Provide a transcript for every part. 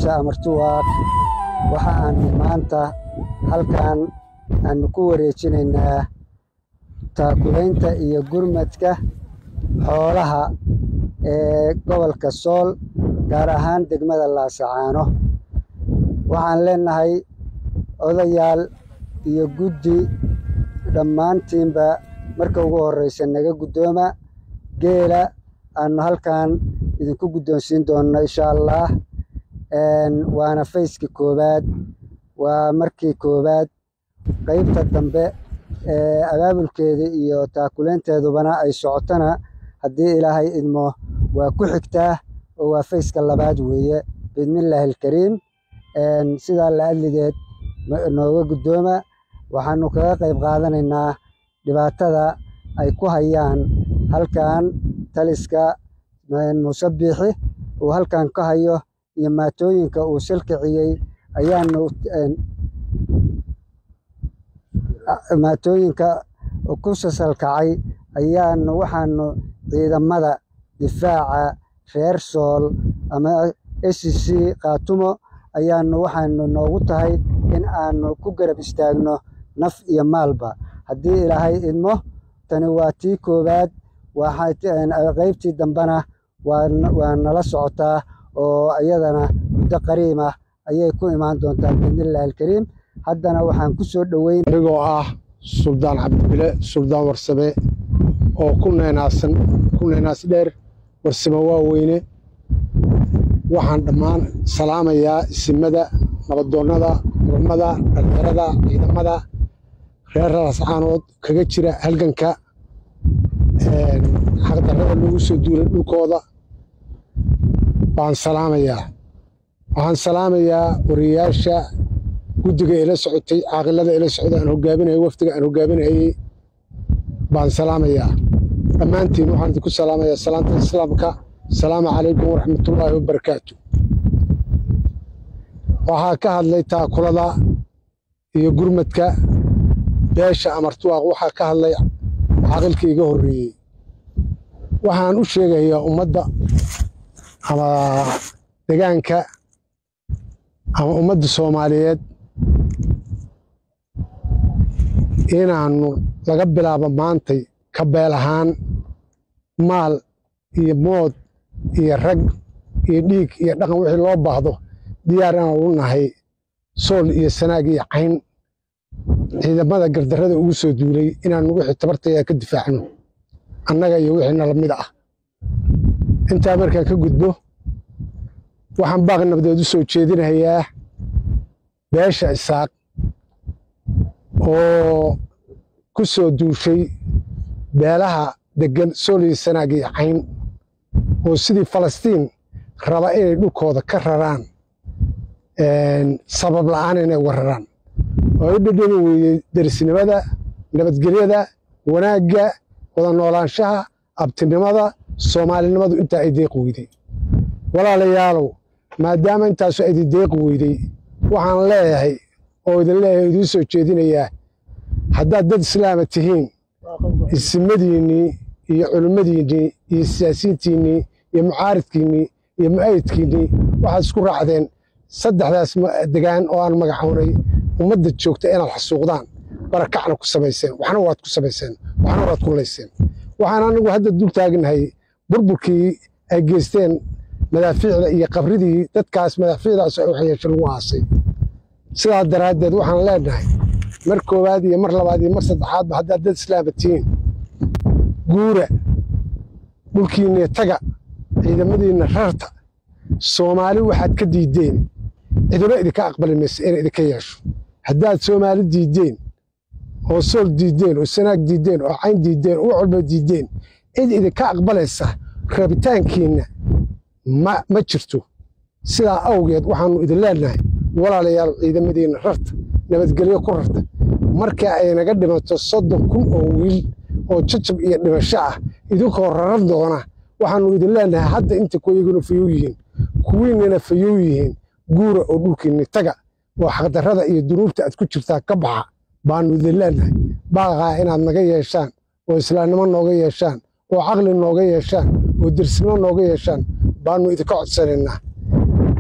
beesha amartuwaaq waxa aanu maanta halkan aanu ku wareejinaynaa taakulaynta iyo gurmadka xoolaha ee gobolka sool gaar ahaan degmada laasacaano waxaan leenahay odayaal iyo guddi dhammaantiinba marka ugu horraysa naga guddooma geela aanu halkan idinku guddoonsiin doonno insha allah waana fayskii koowaad waa markii koowaad qaybta dambe ee abaabulkeeda iyo taakulaynteedubana ay socotona haddii ilaahay idmo waa ku xigtaa oo waa fayska labaad weeye biidnillaahi alkariim sidaa la adligeed nooga guddooma waxaanu kaga qayb qaadanaynaa dhibaatada ay ku hayaan halkan taliska musabbixi uu halkan ka hayo iyo maatooyinka uu silkiciyey ayaanu maatooyinka ku sasalkacay ayaanu waxaanu ciidamada difaaca reer sool ama s c kaatumo ayaanu waxaanu noogu tahay in aanu ku garab istaagno naf iyo maalba haddii ilaahay idmo tani waa tii koowaad qaybtii dambena waa nala socotaa oo iyadana muddo qariimah ayay ku imaan doontaa biidnillahi alkariim haddana waxaan ku soo dhoweyn anigoo ah suldaan cabdibile suldaan warsame oo ku neenaasan ku neenaas dheer warsame waaweyne waxaan dhammaan salaamayaa isimada nabadoonnada culammada dhallinyarada ciidamada reer raascaanood kaga jira halganka xaqdarrada lagu soo duulay dhulkooda baan salaamayaa waxaan salaamayaa wariyayaasha guddiga ila socotay caaqilada ila socda aan hogaaminayay wafdiga aan hogaaminayey baan salaamayaa dhammaantiin waxaan idinku salaamayaa salaanta islaamka asalaamu calaykum waraxmatullaahi wabarakaatu waxaa ka hadlay taakulada iyo gurmadka beesha amartuwaaq waxaa ka hadlay caaqilka iga horreeyey waxaan u sheegayaa ummadda ama degaanka ama ummadda soomaaliyeed inaannu laga bilaabo maantay ka beel ahaan maal iyo mood iyo rag iyo dhiig iyo dhaqan wixii loo baahdo diyaar inaan u nahay sool iyo sanaag iyo cayn ciidamada gardarrada ugu soo duulay inaannu wixii tabartaya ka difaacno annaga iyo wixii nala mid ah intaa markaan ka gudbo waxaan baaq nabdeed u soo jeedinayaa beesha isaaq oo ku soo duushay beelaha deggan sool iyo sanaag iyo cayn oo sidii falastiin raba inay dhulkooda ka raraan sabab la'aan inay uga raraan oo u dhedhemi weeyey derisnimada nabadgelyada wanaagga wada noolaanshaha abtinimada soomaalinimadu intaa ay deeqi weyday walaalayaalow maadaama intaasu idi deeqi weyday waxaan leeyahay oo idin leeyahay idiin soo jeedinayaa haddaad dad islaama tihiin isimadiinnii iyo culimmadiinnii iyo siyaasiyiintiinnii iyo mucaaridkiinnii iyo mu'ayidkiinnii waxaad isku raacdeen saddexdaas degaan oo aan magacownay ummadda joogta inaad xasuuqdaan barakacna ku samayseen waxna waad ku samayseen waxna waad ku layseen waxaan anigu hadda dul taagnahay burburkii ay geysteen madaafiicda iyo qabridii dadkaas madaafiicdaas ay waxyeesho lagu aasay sidaa daraaddeed waxaan leenahay mar koowaad iyo mar labaad iyo mar saddexaadba haddaad dad islaama tihiin guura dhulkiinna taga ciidamadiinna rarta soomaali waxaad ka diiddeen cidiba idinka aqbali maysa inay idinka yeesho haddaad soomaali diiddeen oo sool diiddeen oo sanaag diiddeen oo cayn diiddeen oo walba diiddeen cid idinka aqbalaysa rabitaankiinna ma jirto sidaa awgeed waxaannu idin leenahay walaalayaal ciidamadiinna rarta nabadgelyo ku rarta marka ay naga dhimato soddon kun oo wiil oo jajab iyo dhimasho ah idinkoo rarar doona waxaannu idin leenahay hadda inta kuwayaguna fayow yihiin kuwiinnana fayow yihiin guura oo dhulkiinni taga oo xaqdarrada iyo dunuubta aad ku jirtaa ka baxa baannu idin leenahay baaqaa inaad naga yeeshaan oo islaamnimo nooga yeeshaan oo caqli nooga yeeshaan oo dersnimo nooga yeeshaan baannu idinka codsanaynaa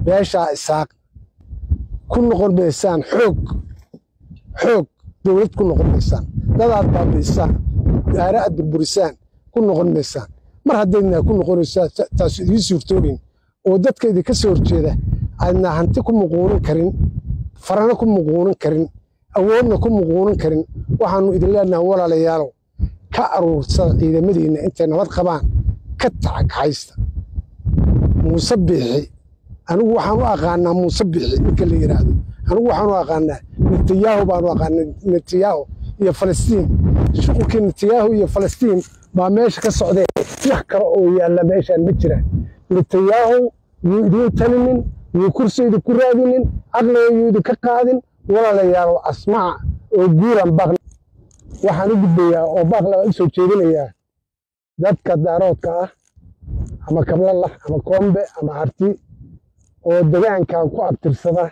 beeshaa isaaq ku noqon maysaan xoog xoog dowlad ku noqon maysaan dadaad baabi'isaan daara aad burburisaan ku noqon maysaan mar haddaydna ku noqonaysaa taasu idiin suurtoobayn oo dadka idinka soo horjeeda aadna hanti ku muquunin karin farana ku muquunin karin awoodna ku muquunin karin waxaannu idin leenahay walaalayaalow ka aruursada ciidamadiinna intay nabad qabaan ka tacagxaysta muuse biixi anigu waxaan u aqaanaa muuse biixi ninka la yidhaahdo anigu waxaan u aqaanaa netanyahu baanu aqaanaa netanyahu iyo falastiin shuqulkii netanyahu iyo falastiin baa meesha ka socdee wax kale oo yaalla meeshaan ma jiraan netanyahu yuu idiin talinin yuu kursi idinku raadinin caqliga yuu idinka qaadin walaalayaalow asmaca oo guuran baaq waxaan u gudbayaa oo baaq laga u soo jeedinayaa dadka daaroodka ah ama kablalah ama koombe ama harti oo degaankan ku abtirsada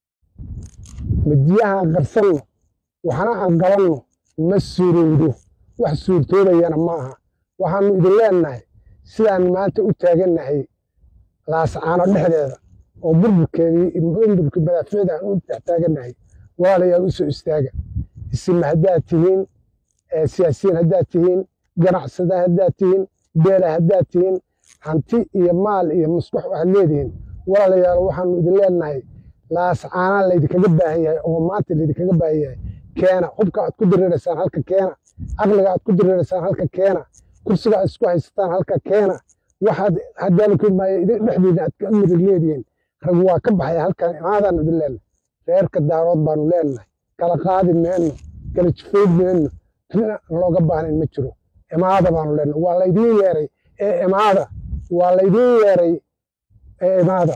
madiyahaan qarsanno waxna aan qabanno ma suurowdo wax suurtoobayana ma aha waxaannu idin leennahay sidaan maanta u taagannahay laascaano dhexdeeda oo burburkeedii burburkii madaaficda aan u dhex taagannahay walaalayaal u soo istaaga isima haddaad tihiin siyaasiyiin haddaad tihiin ganacsada haddaad tihiin beela haddaad tihiin hanti iyo maal iyo musbax waxaad leedihiin walaalayaal waxaannu idin leennahay laascaanaa laydinkaga baahan yahay oo maanta laydinkaga baahan yahay keena hubka aad ku diriiraysaan halka keena caqliga aad ku diriiraysaan halka keena kursiga aad isku haysataan halka keena waxaad hadaalukimaayo idin dhexdiina aad ka mirig leedihiin rag waa ka baxaya halkan imaadaannu idin leennahay reerka daarood baanu leennahay kala qaadi meenno kala jifayd meenno rina looga baahnayn ma jiro imaada baanu leennahay waa laydiin yeeray ee imaada waa laydiin yeeray ee imaada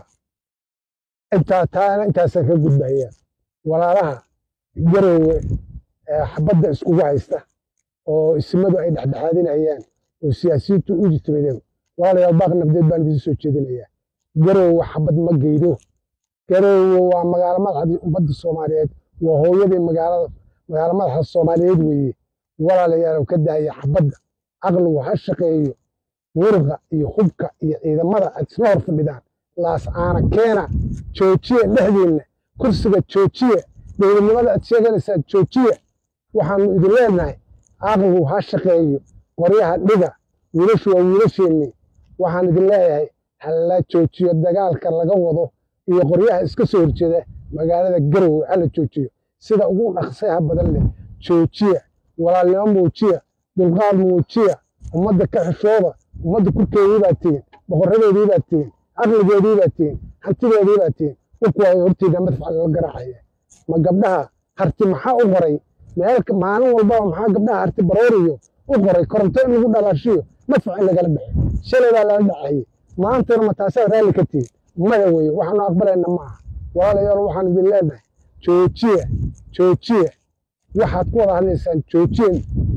intaa taana intaasaan ka gudbaya walaalaha garoowe ee xabadda iskugu haysta oo isimadu ay dhexdhexaadinayaan oo siyaasiyiintu u jitimadeen walaalayaal baaq nabdeed baan idiin soo jeedinayaa garoowe xabad ma geydo garoowe waa magaalo madaxdii ummadda soomaaliyeed waa hooyadii magaalada magaalo madaxa soomaaliyeed weeye walaalayaal ka daaya xabadda caqligu ha shaqeeyo muruqa iyo hubka iyo ciidamada aad isla hor fadhidaan laascaana keena joojiya dhexdiinna kursiga joojiya dowladnimada aad sheeganaysaan joojiya waxaannu idin leenahay caqligu ha shaqeeyo qoryaha dhiga wiilashu waa wiilasheennii waxaan idin leeyahay hala joojiyo dagaalka laga wado iyo qoryaha iska soo horjeeda magaalada garowe hala joojiyo sida ugu dhaqsayaha badan leh joojiya walaalnimo muujiya dulqaad muujiya ummadda ka xishooda ummadda kurkeedii baad tihiin boqoradeedii baad tihiin caqligeedii baad tihiin hantideedii baad tihiin ukuwaa hortiina madfac lala garaacaya ma gabdhaha harti maxaa u qoray meel maalin walbaba maxaa gabdhaha harti barooriyo u qoray koronto in lagu dhalaashiyo madfac in lagala baxo shalay baa lala dhacayay maantana ma taasaa raalli ka tihiin maya weye waxaanu aqbalayna ma aha walaalayaal waxaan idin leenahay joojiya joojiya waxaad ku wada hadlaysaan joojiyen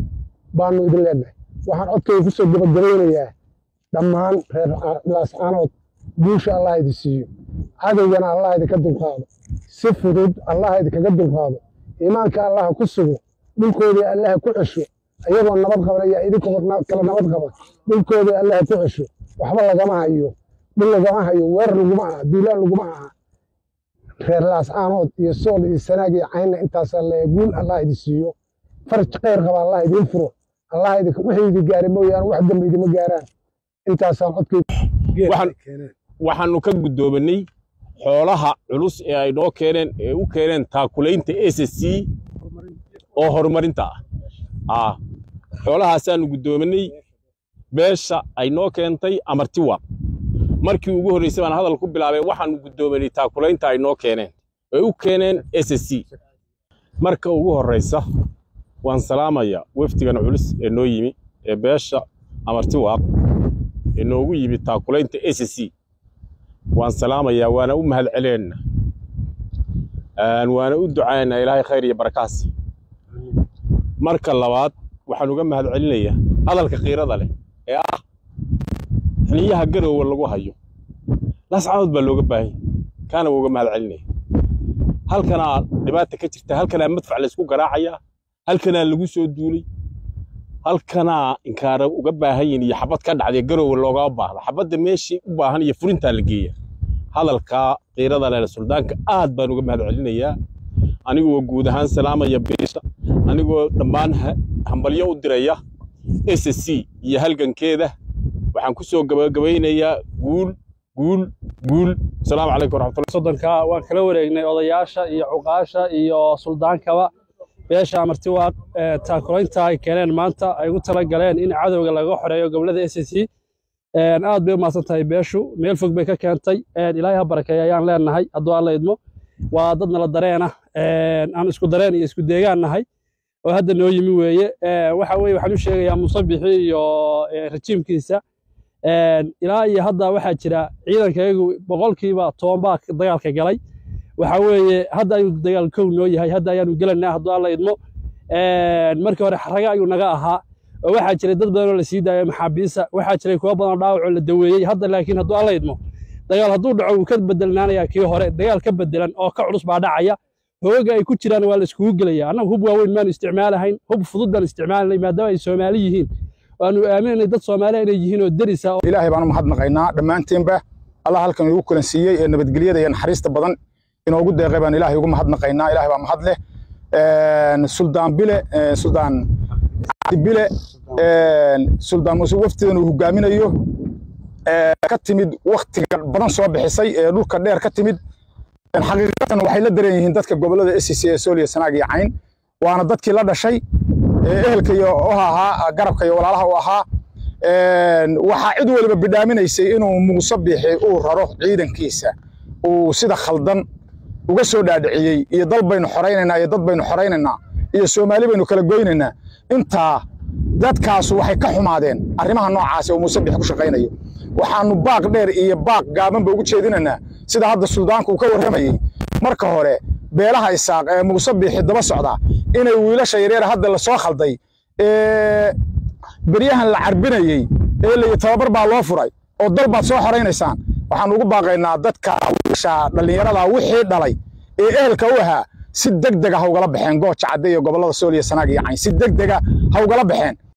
baanu idin leenahay waxaan codkayga ku soo gabagabaynayaa dhammaan reer laascaanood guusha allah idi siiyo cadowgana allah idinka dulqaado si fudud allah idinkaga dulqaado iimaanka allaha ku sugo dhulkoodii allaha ku cesho ayagoo nabad qabanaya idinkoo kala nabad qaba dhulkoodii allaha ku cesho waxba lagama hayo dhul lagama hayo weerar laguma aha duulaan laguma aha reer laascaanood iyo sool iyo sanaag iyo caynna intaasaa leeya guul allah idi siiyo faraj khayr qaba allah idiin furo allah wixii idi gaaray mooyaane wax dambe idima gaaraan intaasaan codkayga waxaannu ka guddoominay xoolaha culus ee ay noo keeneen ee u keeneen taakulaynta s c oo horumarinta ah xoolahaasaannu guddoominay beesha ay noo keentay amartiwa markii ugu horraysay baan hadal ku bilaabay waxaannu guddoominay taakulaynta ay noo keeneen ee u keeneen s c marka ugu horraysa waan salaamayaa wefdigan culus ee noo yimi ee beesha amartiwaaq ee noogu yimi taakulaynta s c waan salaamayaa waana u mahad celeenna waana u ducaynaa ilaahay khayr iyo barakaasi marka labaad waxaan uga mahad celinayaa hadalka khiirada leh ee ah xiniyaha garoowe lagu hayo lascaanood baa looga baahan yahy kaana waa uga mahad celinaya halkanaa dhibaata ka jirta halkanaa madfac laysku garaacayaa halkanaa lagu soo duulay halkanaa inkaara uga baahan yihin iyo xabad ka dhacday garoowe loogama baahdo xabadda meeshii u baahan iyo furintaa la geeya hadalkaa qiirada leh suldaanka aad baan uga mahad celinayaa anigoo guud ahaan salaamaya beesha anigoo dhammaan hambalyo u diraya s c iyo halgankeeda waxaan ku soo gabagabaynayaa guul guul guul asalaamu calaykum waraxmatullahi soddonka waan kala wareegnay odayaasha iyo cuqaasha iyo suldaankaba beesha martiwaaq taakulaynta ay keeneen maanta ay ugu tala galeen in cadowga laga xoreeyo gobolada s c aad bay u mahadsan tahay beeshu meel fog bay ka keentay ilaahay ha barakeeya ayaan leenahay hadduu alla idmo waa dad nala dareena aan isku dareen iyo isku deegaan nahay oo hadda noo yimi weeye waxa weye waxaan u sheegayaa musabixi iyo rajiimkiisa ilaa iyo hadda waxaa jira ciidankayagu boqolkiiba toban baa dagaalka galay waxa weeye hadda ayuu dagaal kow noo yahay hadda ayaanu gelanaa hadduu alla idmo markii hore xaraga ayuu naga ahaa oo waxaa jiray dad badan oo la sii daayo maxaabiisa waxaa jiray kuwa badan oo dhaawacoo la daweeyey hadda laakiin hadduu alla idmo dagaal hadduu dhaco wuu ka bedelnaanayaa kii hore dagaal ka bedelan oo ka culus baa dhacaya hooga ay ku jiraan waa la iskugu gelaya annagu hub waaweyn maanu isticmaalahayn hub fudud baan isticmaalanay maadaama ay soomaali yihiin waanu aaminanay dad soomaali inay yihiin oo derisa ilaahay baan u mahadnaqaynaa dhammaanteenba allah halkan igu kulan siiyey ee nabadgelyada iyo naxariista badan inoogu deeqay baan ilaahay ugu mahadnaqaynaa ilaahay baa mahad leh suldaan bile suldaan cabdi bile suldaan muuse waftidan uu hogaaminayo ka timid waktiga badan soo bixisay ee dhulka dheer ka timid xaqiiqatan waxay la daran yihiin dadka gobolada s c ee sooliya sanaag iyo cayn waana dadkii la dhashay ehelka iyo oha ahaa garabka iyo walaalaha u ahaa waxaa cid waliba bidhaaminaysay inuu muuse bixi uu raro ciidankiisa uu sida khaldan uga soo dhaadhiciyey iyo dal baynu xoraynaynaa iyo dad baynu xoraynaynaa iyo soomaali baynu kala goynaynaa intaa dadkaasu waxay ka xumaadeen arrimaha noocaasi oo muuse bixi ku shaqaynayo waxaanu baaq dheer iyo baaq gaabanba ugu jeedinaynaa sida hadda suldaanku uu ka warramayey marka hore beelaha isaaq ee muuse biixi daba socda inay wiilasha yaryar hadda la soo khalday ee beryahan la carbinayey ee layi tababar baa loo furay oo dal baad soo xoraynaysaan waxaan ugu baaqaynaa dadka wiilasha dhallinyarada wixii dhalay ee ehelka u ahaa si deg dega ha ugala baxeen gooja cadde iyo gobollada sooliya sanaag iyo cayn si deg dega ha ugala baxeen